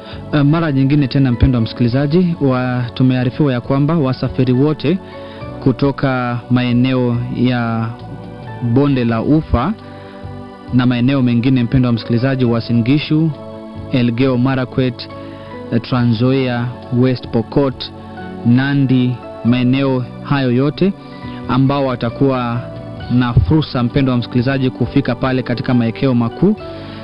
Uh, mara nyingine tena mpendo wa msikilizaji wa, tumearifiwa ya kwamba wasafiri wote kutoka maeneo ya bonde la ufa na maeneo mengine mpendo wa msikilizaji Uasin Gishu, Elgeyo Marakwet, uh, Trans Nzoia, West Pokot, Nandi, maeneo hayo yote ambao watakuwa na fursa mpendo wa msikilizaji kufika pale katika maekeo makuu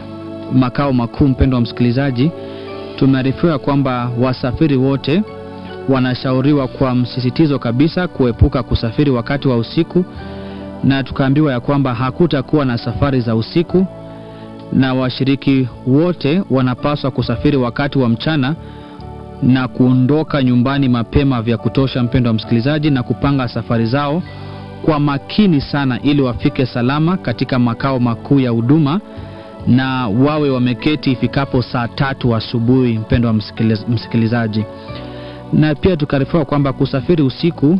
makao makuu mpendo wa msikilizaji tumearifiwa kwamba wasafiri wote wanashauriwa kwa msisitizo kabisa kuepuka kusafiri wakati wa usiku na tukaambiwa ya kwamba hakutakuwa na safari za usiku na washiriki wote wanapaswa kusafiri wakati wa mchana na kuondoka nyumbani mapema vya kutosha mpendo wa msikilizaji na kupanga safari zao kwa makini sana ili wafike salama katika makao makuu ya huduma na wawe wameketi ifikapo saa tatu asubuhi mpendo wa msikiliz, msikilizaji na pia tukaarifiwa kwamba kusafiri usiku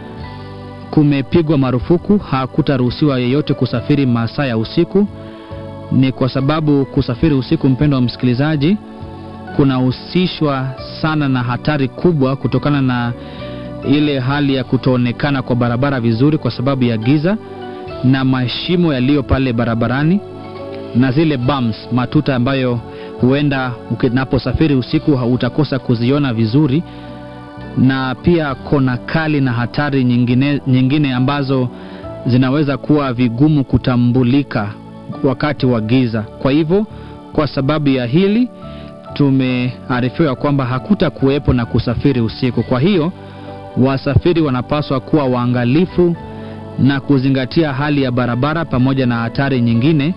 kumepigwa marufuku hakutaruhusiwa yeyote kusafiri masaa ya usiku ni kwa sababu kusafiri usiku mpendo wa msikilizaji kunahusishwa sana na hatari kubwa kutokana na ile hali ya kutoonekana kwa barabara vizuri kwa sababu ya giza na mashimo yaliyo pale barabarani na zile bumps matuta ambayo huenda unaposafiri usiku utakosa kuziona vizuri na pia kona kali na hatari nyingine, nyingine ambazo zinaweza kuwa vigumu kutambulika wakati wa giza kwa hivyo kwa sababu ya hili tumearifiwa kwamba hakuta kuwepo na kusafiri usiku kwa hiyo wasafiri wanapaswa kuwa waangalifu na kuzingatia hali ya barabara pamoja na hatari nyingine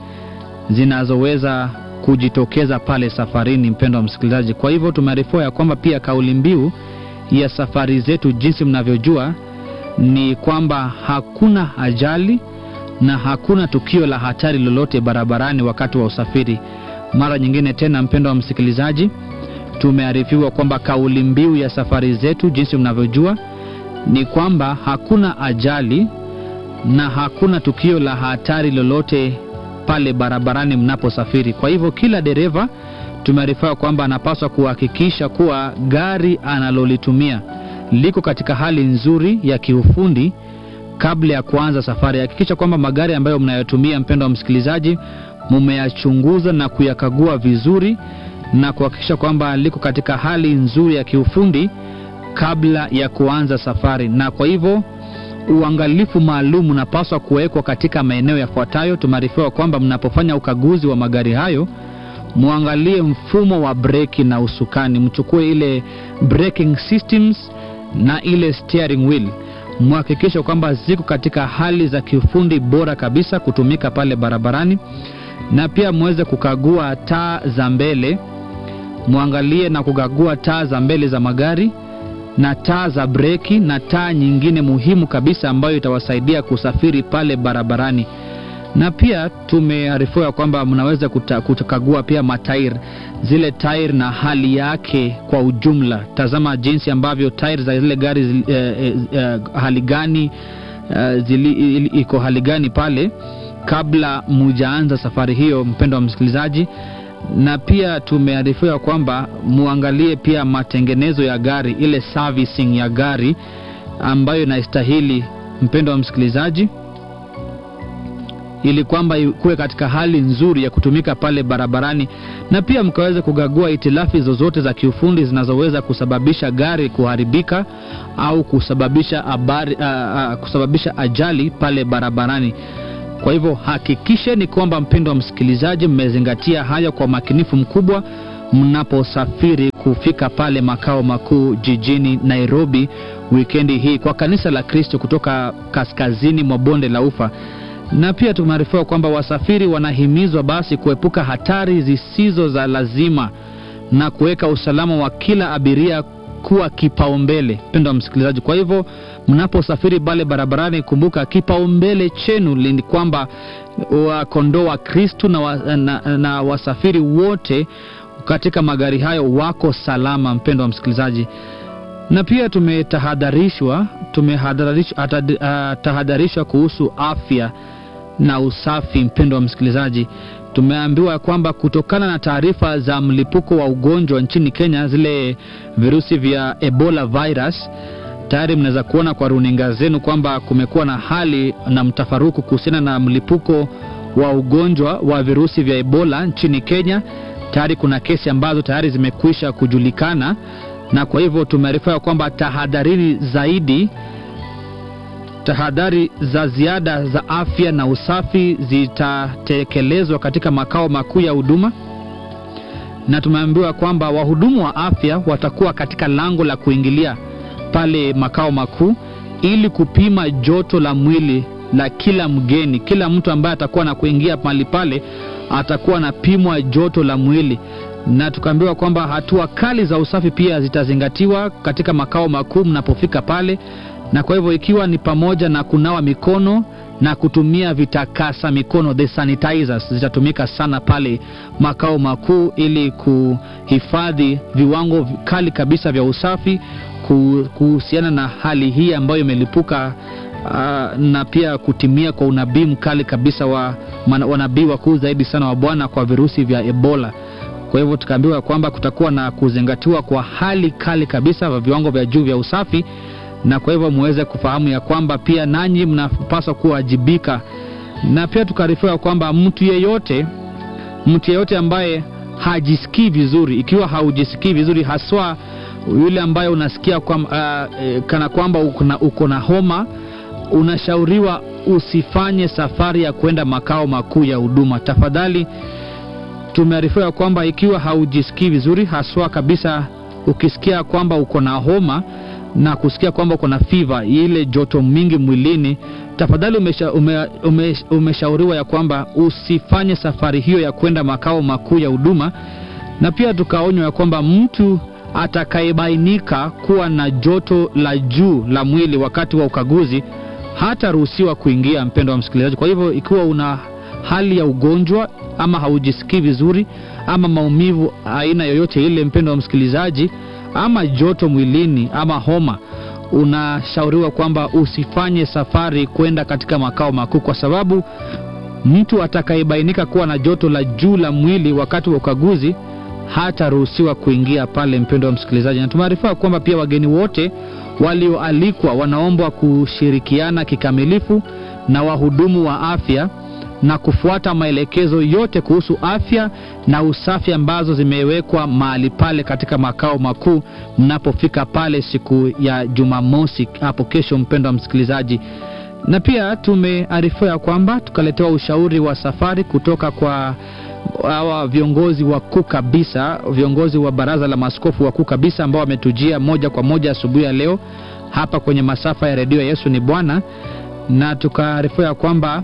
zinazoweza kujitokeza pale safarini mpendo wa msikilizaji kwa hivyo tumearifiwa ya kwamba pia kauli mbiu ya safari zetu jinsi mnavyojua ni kwamba hakuna ajali na hakuna tukio la hatari lolote barabarani wakati wa usafiri mara nyingine tena mpendo wa msikilizaji tumearifiwa kwamba kauli mbiu ya safari zetu jinsi mnavyojua ni kwamba hakuna ajali na hakuna tukio la hatari lolote pale barabarani mnaposafiri kwa hivyo kila dereva tumearifiwa kwamba anapaswa kuhakikisha kuwa gari analolitumia liko katika hali nzuri ya kiufundi kabla ya kuanza safari hakikisha kwamba magari ambayo mnayotumia mpendo wa msikilizaji mumeyachunguza na kuyakagua vizuri na kuhakikisha kwamba liko katika hali nzuri ya kiufundi kabla ya kuanza safari na kwa hivyo uangalifu maalum unapaswa kuwekwa katika maeneo yafuatayo tumearifiwa kwamba mnapofanya ukaguzi wa magari hayo mwangalie mfumo wa breki na usukani mchukue ile braking systems na ile steering wheel mhakikishe kwamba ziko katika hali za kiufundi bora kabisa kutumika pale barabarani na pia mweze kukagua taa za mbele mwangalie na kukagua taa za mbele za magari na taa za breki na taa nyingine muhimu kabisa ambayo itawasaidia kusafiri pale barabarani na pia tumearifiwa kwamba mnaweza kuta, kutakagua pia matairi zile tairi na hali yake kwa ujumla tazama jinsi ambavyo tairi za zile gari zili, eh, eh, hali gani eh, zili, iko hali gani pale kabla mujaanza safari hiyo mpendo wa msikilizaji na pia tumearifiwa kwamba muangalie pia matengenezo ya gari ile servicing ya gari ambayo inastahili mpendo wa msikilizaji ili kwamba ikuwe katika hali nzuri ya kutumika pale barabarani na pia mkaweza kugagua itilafi zozote za kiufundi zinazoweza kusababisha gari kuharibika au kusababisha, abari, uh, uh, kusababisha ajali pale barabarani kwa hivyo hakikisheni kwamba mpendo wa msikilizaji mmezingatia haya kwa makinifu mkubwa mnaposafiri kufika pale makao makuu jijini nairobi wikendi hii kwa kanisa la kristo kutoka kaskazini mwa bonde la ufa na pia tumearifiwa kwamba wasafiri wanahimizwa basi kuepuka hatari zisizo za lazima na kuweka usalama wa kila abiria kuwa kipaumbele mpendo wa msikilizaji kwa hivyo mnaposafiri pale barabarani kumbuka kipaumbele chenu ni kwamba wakondoo wa kristu na, wa, na, na wasafiri wote katika magari hayo wako salama mpendo wa msikilizaji na pia tumetahadharishwa tumetahadharishwa kuhusu afya na usafi mpendo wa msikilizaji tumeambiwa kwamba kutokana na taarifa za mlipuko wa ugonjwa nchini Kenya, zile virusi vya Ebola virus, tayari mnaweza kuona kwa runinga zenu kwamba kumekuwa na hali na mtafaruku kuhusiana na mlipuko wa ugonjwa wa virusi vya Ebola nchini Kenya. Tayari kuna kesi ambazo tayari zimekwisha kujulikana, na kwa hivyo tumearifiwa kwamba tahadharini zaidi tahadhari za ziada za afya na usafi zitatekelezwa katika makao makuu ya huduma, na tumeambiwa kwamba wahudumu wa afya watakuwa katika lango la kuingilia pale makao makuu ili kupima joto la mwili la kila mgeni. Kila mtu ambaye atakuwa na kuingia mahali pale atakuwa anapimwa joto la mwili, na tukaambiwa kwamba hatua kali za usafi pia zitazingatiwa katika makao makuu mnapofika pale na kwa hivyo ikiwa ni pamoja na kunawa mikono na kutumia vitakasa mikono the sanitizers zitatumika sana pale makao makuu ili kuhifadhi viwango kali kabisa vya usafi kuhusiana na hali hii ambayo imelipuka uh, na pia kutimia kwa unabii mkali kabisa wa wanabii wakuu zaidi sana wa Bwana kwa virusi vya Ebola. Kwa hivyo tukaambiwa kwamba kutakuwa na kuzingatiwa kwa hali kali kabisa vya viwango vya juu vya usafi na kwa hivyo muweze kufahamu ya kwamba pia nanyi mnapaswa kuwajibika, na pia tukaarifiwa kwamba mtu yeyote mtu yeyote ambaye hajisikii vizuri, ikiwa haujisikii vizuri, haswa yule ambaye unasikia kwa, uh, e, kana kwamba uko na homa, unashauriwa usifanye safari ya kwenda makao makuu ya huduma. Tafadhali, tumearifiwa kwamba ikiwa haujisikii vizuri, haswa kabisa ukisikia kwamba uko na homa na kusikia kwamba uko na fiva ile joto mingi mwilini, tafadhali umesha, ume, ume, umeshauriwa ya kwamba usifanye safari hiyo ya kwenda makao makuu ya huduma. Na pia tukaonywa ya kwamba mtu atakayebainika kuwa na joto la juu la mwili wakati wa ukaguzi hataruhusiwa kuingia, mpendo wa msikilizaji. Kwa hivyo ikiwa una hali ya ugonjwa ama haujisikii vizuri ama maumivu aina yoyote ile, mpendo wa msikilizaji ama joto mwilini ama homa, unashauriwa kwamba usifanye safari kwenda katika makao makuu, kwa sababu mtu atakayebainika kuwa na joto la juu la mwili wakati wa ukaguzi hataruhusiwa kuingia pale, mpendo wa msikilizaji. Na tumearifiwa kwamba pia wageni wote walioalikwa wanaombwa kushirikiana kikamilifu na wahudumu wa afya na kufuata maelekezo yote kuhusu afya na usafi ambazo zimewekwa mahali pale katika makao makuu mnapofika pale siku ya Jumamosi hapo kesho, mpendo wa msikilizaji. Na pia tumearifiwa kwamba tukaletewa ushauri wa safari kutoka kwa hawa viongozi wakuu kabisa, viongozi wa baraza la maaskofu wakuu kabisa ambao wametujia moja kwa moja asubuhi ya leo hapa kwenye masafa ya redio Yesu ni Bwana, na tukaarifiwa kwamba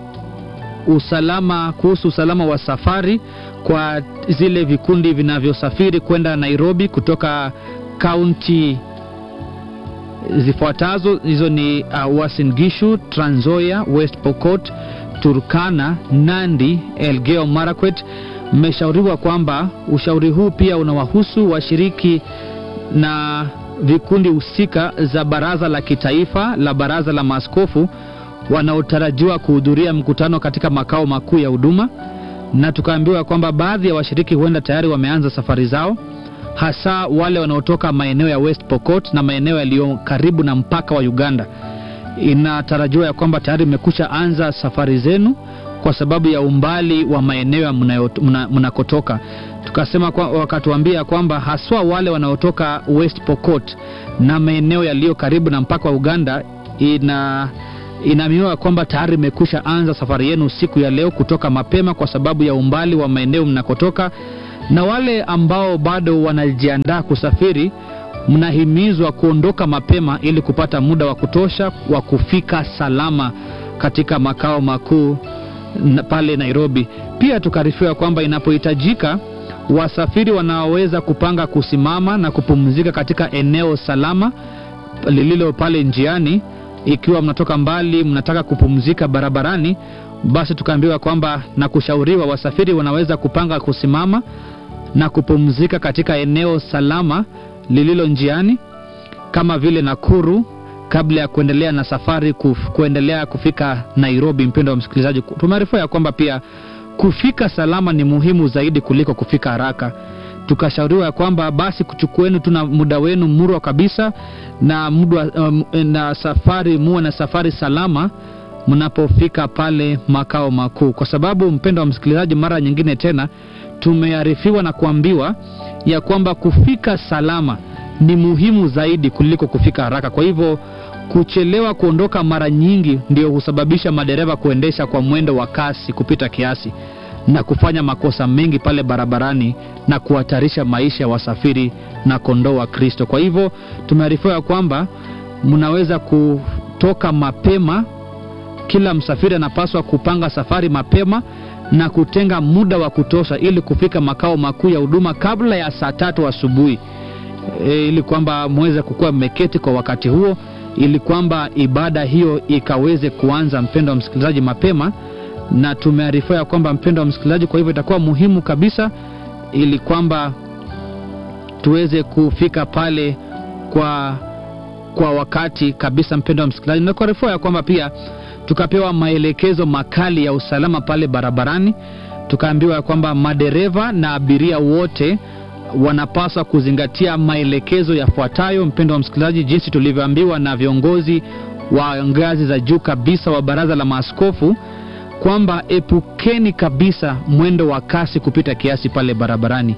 usalama kuhusu usalama wa safari kwa zile vikundi vinavyosafiri kwenda Nairobi kutoka kaunti zifuatazo. Hizo ni uh, Uasin Gishu, Trans Nzoia, West Pokot, Turkana, Nandi, Elgeyo Marakwet. Mmeshauriwa kwamba ushauri huu pia unawahusu washiriki na vikundi husika za baraza la kitaifa la baraza la maaskofu wanaotarajiwa kuhudhuria mkutano katika makao makuu ya huduma, na tukaambiwa kwamba baadhi ya washiriki huenda tayari wameanza safari zao, hasa wale wanaotoka maeneo ya West Pokot na maeneo yaliyo karibu na mpaka wa Uganda. Inatarajiwa ya kwamba tayari mmekusha anza safari zenu kwa sababu ya umbali wa maeneo mnakotoka. Muna tukasema kwa, wakatuambia kwamba haswa wale wanaotoka West Pokot na maeneo yaliyo karibu na mpaka wa Uganda ina inaaminiwa kwamba tayari imekusha anza safari yenu siku ya leo kutoka mapema kwa sababu ya umbali wa maeneo mnakotoka, na wale ambao bado wanajiandaa kusafiri, mnahimizwa kuondoka mapema ili kupata muda wa kutosha wa kufika salama katika makao makuu pale Nairobi. Pia tukaarifiwa kwamba inapohitajika, wasafiri wanaoweza kupanga kusimama na kupumzika katika eneo salama lililo pale njiani ikiwa mnatoka mbali mnataka kupumzika barabarani, basi tukaambiwa kwamba na kushauriwa wasafiri wanaweza kupanga kusimama na kupumzika katika eneo salama lililo njiani kama vile Nakuru kabla ya kuendelea na safari kuf, kuendelea kufika Nairobi. Mpendo wa msikilizaji, tumearifiwa ya kwamba pia kufika salama ni muhimu zaidi kuliko kufika haraka tukashauriwa ya kwamba basi kuchukueni tu na muda wenu murwa kabisa na muda um, na safari muwe na safari salama mnapofika pale makao makuu kwa sababu mpendo wa msikilizaji mara nyingine tena tumearifiwa na kuambiwa ya kwamba kufika salama ni muhimu zaidi kuliko kufika haraka kwa hivyo kuchelewa kuondoka mara nyingi ndio husababisha madereva kuendesha kwa mwendo wa kasi kupita kiasi na kufanya makosa mengi pale barabarani na kuhatarisha maisha ya wasafiri na kondoo wa kristo kwa hivyo tumearifiwa ya kwamba mnaweza kutoka mapema kila msafiri anapaswa kupanga safari mapema na kutenga muda wa kutosha ili kufika makao makuu ya huduma kabla ya saa tatu asubuhi e, ili kwamba mweze kukuwa mmeketi kwa wakati huo ili kwamba ibada hiyo ikaweze kuanza mpendo wa msikilizaji mapema na tumearifiwa ya kwamba mpendo wa msikilizaji kwa hivyo itakuwa muhimu kabisa ili kwamba tuweze kufika pale kwa kwa wakati kabisa mpendo wa msikilizaji na kuarifiwa ya kwamba pia tukapewa maelekezo makali ya usalama pale barabarani tukaambiwa ya kwamba madereva na abiria wote wanapaswa kuzingatia maelekezo yafuatayo mpendo wa msikilizaji jinsi tulivyoambiwa na viongozi wa ngazi za juu kabisa wa baraza la maaskofu kwamba epukeni kabisa mwendo wa kasi kupita kiasi pale barabarani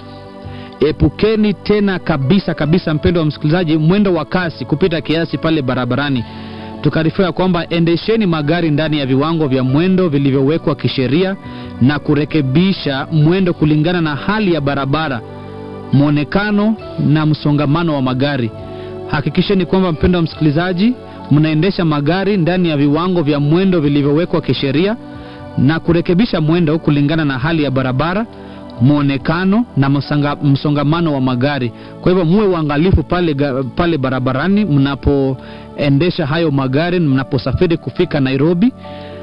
epukeni tena kabisa kabisa mpendo wa msikilizaji mwendo wa kasi kupita kiasi pale barabarani tukaarifiwa kwamba endesheni magari ndani ya viwango vya mwendo vilivyowekwa kisheria na kurekebisha mwendo kulingana na hali ya barabara mwonekano na msongamano wa magari hakikisheni kwamba mpendo wa msikilizaji mnaendesha magari ndani ya viwango vya mwendo vilivyowekwa kisheria na kurekebisha mwendo kulingana na hali ya barabara mwonekano na msanga, msongamano wa magari kwa hivyo muwe uangalifu pale, ga- pale barabarani mnapoendesha hayo magari mnaposafiri kufika nairobi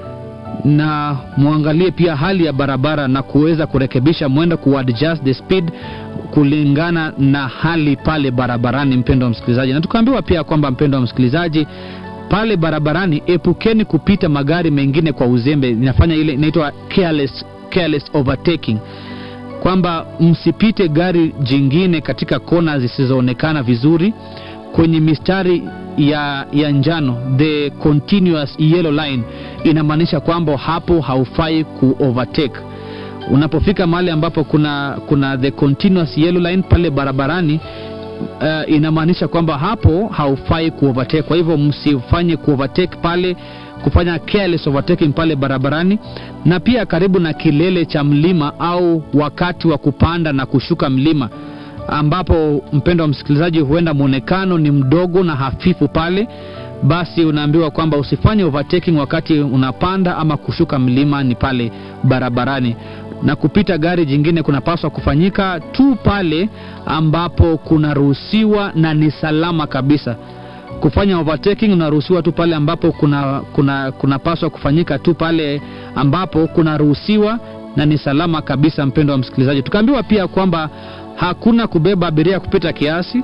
na muangalie pia hali ya barabara na kuweza kurekebisha mwendo kuadjust the speed kulingana na hali pale barabarani mpendo wa msikilizaji na tukaambiwa pia kwamba mpendo wa msikilizaji pale barabarani epukeni kupita magari mengine kwa uzembe inafanya ile inaitwa careless, careless overtaking kwamba msipite gari jingine katika kona zisizoonekana vizuri kwenye mistari ya, ya njano the continuous yellow line inamaanisha kwamba hapo haufai ku overtake unapofika mahali ambapo kuna kuna the continuous yellow line pale barabarani uh, inamaanisha kwamba hapo haufai kuovertake kwa hivyo msifanye kuovertake pale kufanya careless overtaking pale barabarani na pia karibu na kilele cha mlima au wakati wa kupanda na kushuka mlima ambapo mpendo wa msikilizaji huenda mwonekano ni mdogo na hafifu pale basi unaambiwa kwamba usifanye overtaking wakati unapanda ama kushuka mlima ni pale barabarani na kupita gari jingine kunapaswa kufanyika tu pale ambapo kunaruhusiwa na ni salama kabisa kufanya overtaking unaruhusiwa tu pale ambapo kuna kuna kunapaswa kufanyika tu pale ambapo kunaruhusiwa na ni salama kabisa mpendo wa msikilizaji tukaambiwa pia kwamba hakuna kubeba abiria kupita kiasi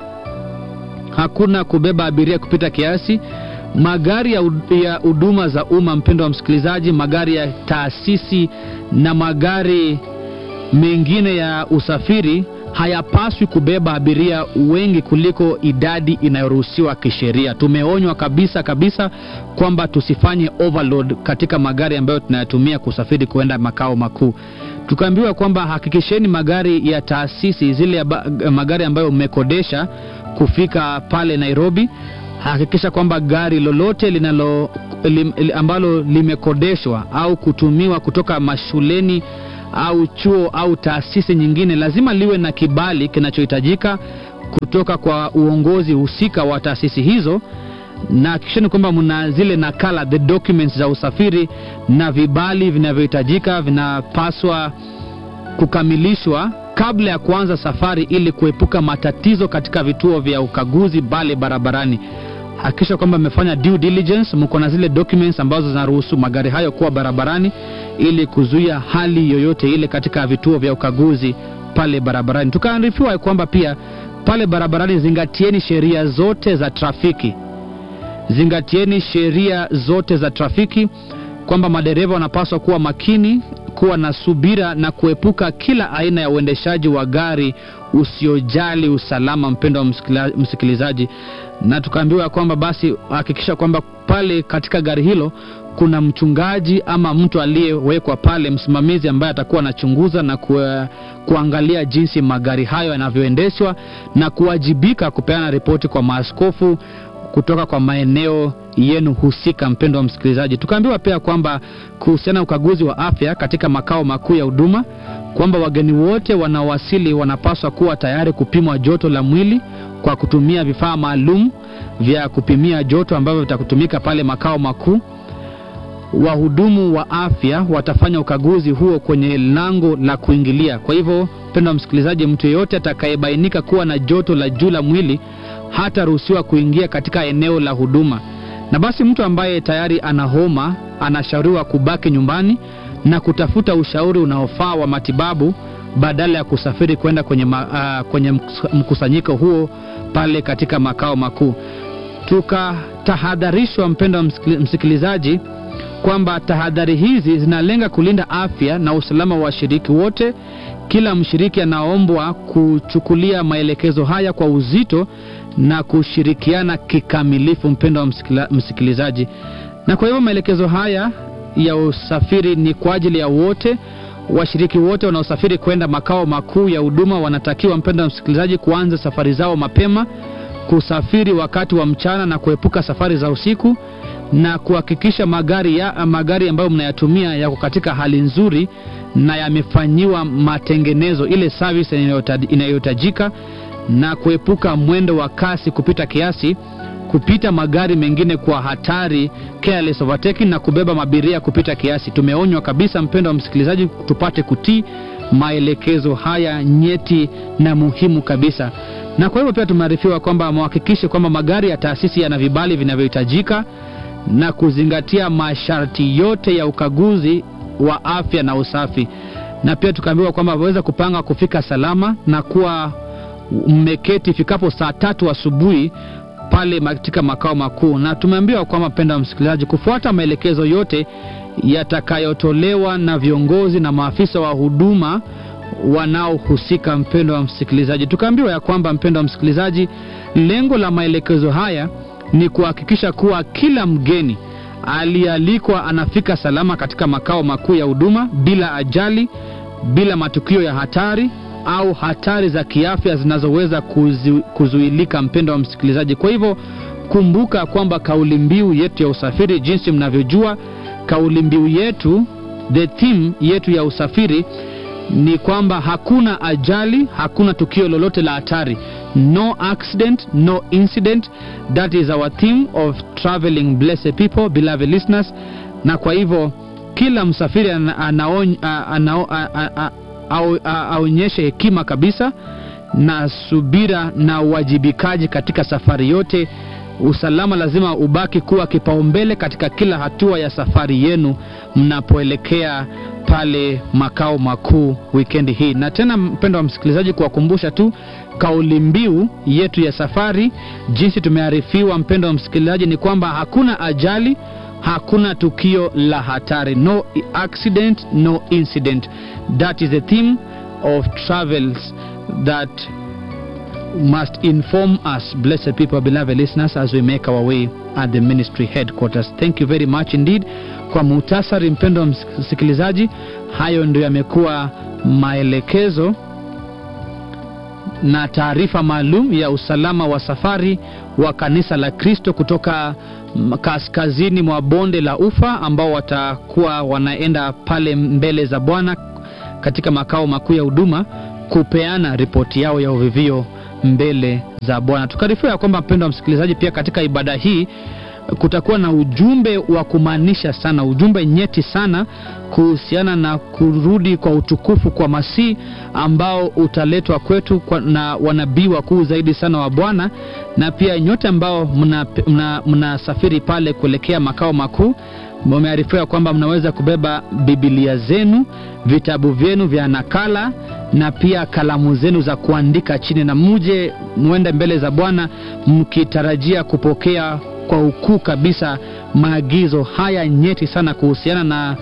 hakuna kubeba abiria kupita kiasi magari ya hud- ya huduma za umma mpendo wa msikilizaji magari ya taasisi na magari mengine ya usafiri hayapaswi kubeba abiria wengi kuliko idadi inayoruhusiwa kisheria tumeonywa kabisa kabisa kwamba tusifanye overload katika magari ambayo tunayatumia kusafiri kuenda makao makuu tukaambiwa kwamba hakikisheni magari ya taasisi zile ya ba- magari ambayo mmekodesha kufika pale nairobi hakikisha kwamba gari lolote linalo lim, ambalo limekodeshwa au kutumiwa kutoka mashuleni au chuo au taasisi nyingine lazima liwe na kibali kinachohitajika kutoka kwa uongozi husika wa taasisi hizo na hakikisheni kwamba mna zile nakala the documents za usafiri na vibali vinavyohitajika vinapaswa kukamilishwa kabla ya kuanza safari ili kuepuka matatizo katika vituo vya ukaguzi pale barabarani hakikisha kwamba mmefanya due diligence mko na zile documents ambazo zinaruhusu magari hayo kuwa barabarani ili kuzuia hali yoyote ile katika vituo vya ukaguzi pale barabarani tukaarifiwa ya kwamba pia pale barabarani zingatieni sheria zote za trafiki zingatieni sheria zote za trafiki kwamba madereva wanapaswa kuwa makini kuwa na subira na kuepuka kila aina ya uendeshaji wa gari usiojali usalama, mpendo wa msikila- msikilizaji, na tukaambiwa kwamba basi hakikisha kwamba pale katika gari hilo kuna mchungaji ama mtu aliyewekwa pale, msimamizi ambaye atakuwa anachunguza na kue, kuangalia jinsi magari hayo yanavyoendeshwa na kuwajibika kupeana ripoti kwa maaskofu kutoka kwa maeneo yenu husika. Mpendo wa msikilizaji, tukaambiwa pia kwamba kuhusiana na ukaguzi wa afya katika makao makuu ya huduma kwamba wageni wote wanaowasili wanapaswa kuwa tayari kupimwa joto la mwili kwa kutumia vifaa maalum vya kupimia joto ambavyo vitakutumika pale makao makuu. Wahudumu wa afya watafanya ukaguzi huo kwenye lango la kuingilia. Kwa hivyo, mpendo wa msikilizaji, mtu yeyote atakayebainika kuwa na joto la juu la mwili hataruhusiwa kuingia katika eneo la huduma. Na basi mtu ambaye tayari ana homa anashauriwa kubaki nyumbani na kutafuta ushauri unaofaa wa matibabu badala ya kusafiri kwenda kwenye, ma, uh, kwenye mkus- mkusanyiko huo pale katika makao makuu. Tukatahadharishwa, mpendo wa msikili- msikilizaji, kwamba tahadhari hizi zinalenga kulinda afya na usalama wa washiriki wote. Kila mshiriki anaombwa kuchukulia maelekezo haya kwa uzito na kushirikiana kikamilifu, mpendo wa msikila- msikilizaji. Na kwa hivyo maelekezo haya ya usafiri ni kwa ajili ya wote. Washiriki wote wanaosafiri kwenda makao makuu ya huduma wanatakiwa, mpendo wa msikilizaji, kuanza safari zao mapema, kusafiri wakati wa mchana na kuepuka safari za usiku na kuhakikisha magari ya magari ambayo mnayatumia yako katika hali nzuri na yamefanyiwa matengenezo, ile service inayota- inayohitajika, na kuepuka mwendo wa kasi kupita kiasi, kupita magari mengine kwa hatari, careless overtaking, na kubeba mabiria kupita kiasi. Tumeonywa kabisa, mpendo wa msikilizaji, tupate kutii maelekezo haya nyeti na muhimu kabisa. Na kwa hivyo pia tumearifiwa kwamba muhakikishe kwamba magari ya taasisi yana vibali vinavyohitajika na kuzingatia masharti yote ya ukaguzi wa afya na usafi, na pia tukaambiwa kwamba waweza kupanga kufika salama na kuwa mmeketi ifikapo saa tatu asubuhi pale katika makao makuu, na tumeambiwa kwamba, mpenda wa msikilizaji, kufuata maelekezo yote yatakayotolewa na viongozi na maafisa wa huduma wanaohusika. Mpendo wa msikilizaji, tukaambiwa ya kwamba, mpendo wa msikilizaji, lengo la maelekezo haya ni kuhakikisha kuwa kila mgeni aliyealikwa anafika salama katika makao makuu ya huduma bila ajali, bila matukio ya hatari au hatari za kiafya zinazoweza kuzu, kuzuilika. Mpendo wa msikilizaji, kwa hivyo kumbuka kwamba kauli mbiu yetu ya usafiri, jinsi mnavyojua, kauli mbiu yetu, the theme yetu ya usafiri ni kwamba hakuna ajali, hakuna tukio lolote la hatari, no accident, no incident. That is our theme of traveling blessed people, beloved listeners. Na kwa hivyo kila msafiri ana- anaony- a- anao- a- a- a- au- a- aonyeshe hekima kabisa na subira na uwajibikaji katika safari yote. Usalama lazima ubaki kuwa kipaumbele katika kila hatua ya safari yenu mnapoelekea pale makao makuu wikendi hii. Na tena, mpendo wa msikilizaji, kuwakumbusha tu kauli mbiu yetu ya safari, jinsi tumearifiwa, mpendo wa msikilizaji, ni kwamba hakuna ajali, hakuna tukio la hatari, no accident, no incident. That is the theme of travels that must inform us, blessed people, beloved listeners, as we make our way at the ministry headquarters. Thank you very much indeed. Kwa muhtasari, mpendo wa msikilizaji, hayo ndio yamekuwa maelekezo na taarifa maalum ya usalama wa safari wa kanisa la Kristo kutoka mm, kaskazini mwa bonde la Ufa ambao watakuwa wanaenda pale mbele za Bwana katika makao makuu ya huduma kupeana ripoti yao ya uvivio mbele za Bwana. Tukaarifiwa ya kwamba mpendo wa msikilizaji, pia katika ibada hii kutakuwa na ujumbe wa kumaanisha sana, ujumbe nyeti sana kuhusiana na kurudi kwa utukufu kwa Masihi ambao utaletwa kwetu kwa, na wanabii wakuu zaidi sana wa Bwana, na pia nyote ambao mnasafiri mna, mna pale kuelekea makao makuu mumearifiwa kwamba mnaweza kubeba Biblia zenu, vitabu vyenu vya nakala na pia kalamu zenu za kuandika chini, na muje mwende mbele za Bwana mkitarajia kupokea kwa ukuu kabisa maagizo haya nyeti sana kuhusiana na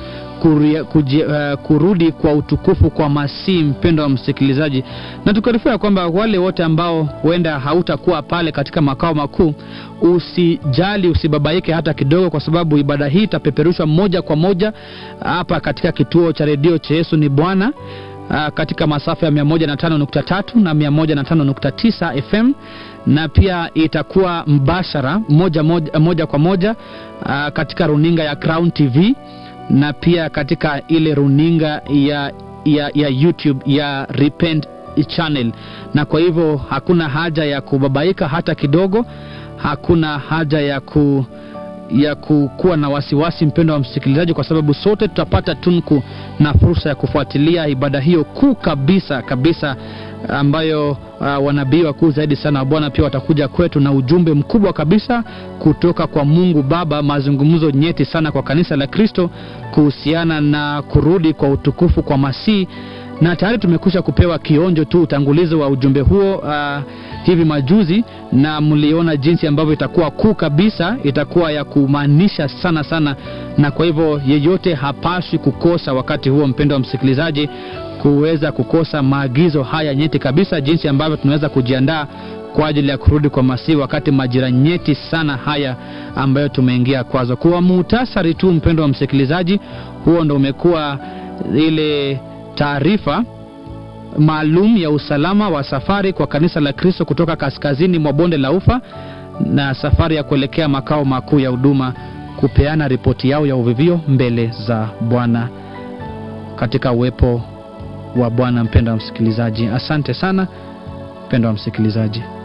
kuria- kuji- uh, kurudi kwa utukufu kwa Masihi, mpendo wa msikilizaji, na tukarifia kwamba wale wote ambao huenda hautakuwa pale katika makao makuu, usijali, usibabaike hata kidogo, kwa sababu ibada hii itapeperushwa moja kwa moja hapa katika kituo cha redio cha Yesu ni Bwana uh, katika masafa ya 105.3 na 105.9 FM na pia itakuwa mbashara moja, moja, moja kwa moja uh, katika runinga ya Crown TV na pia katika ile runinga ya, ya, ya YouTube ya Repent channel, na kwa hivyo hakuna haja ya kubabaika hata kidogo, hakuna haja ya ku ya kukuwa na wasiwasi, mpendo wa msikilizaji, kwa sababu sote tutapata tunku na fursa ya kufuatilia ibada hiyo kuu kabisa kabisa ambayo uh, wanabii wakuu zaidi sana wa Bwana pia watakuja kwetu na ujumbe mkubwa kabisa kutoka kwa Mungu Baba, mazungumzo nyeti sana kwa kanisa la Kristo kuhusiana na kurudi kwa utukufu kwa Masihi na tayari tumekwisha kupewa kionjo tu utangulizi wa ujumbe huo uh, hivi majuzi, na mliona jinsi ambavyo itakuwa kuu kabisa, itakuwa ya kumaanisha sana sana, na kwa hivyo yeyote hapaswi kukosa wakati huo, mpendo wa msikilizaji, kuweza kukosa maagizo haya nyeti kabisa, jinsi ambavyo tunaweza kujiandaa kwa ajili ya kurudi kwa Masihi wakati majira nyeti sana haya ambayo tumeingia kwazo. Kwa muhtasari tu, mpendo wa msikilizaji, huo ndo umekuwa ile taarifa maalum ya usalama wa safari kwa kanisa la Kristo kutoka kaskazini mwa bonde la Ufa na safari ya kuelekea makao makuu ya huduma kupeana ripoti yao ya uvivio mbele za Bwana katika uwepo wa Bwana. Mpendo wa msikilizaji, asante sana mpendo wa msikilizaji.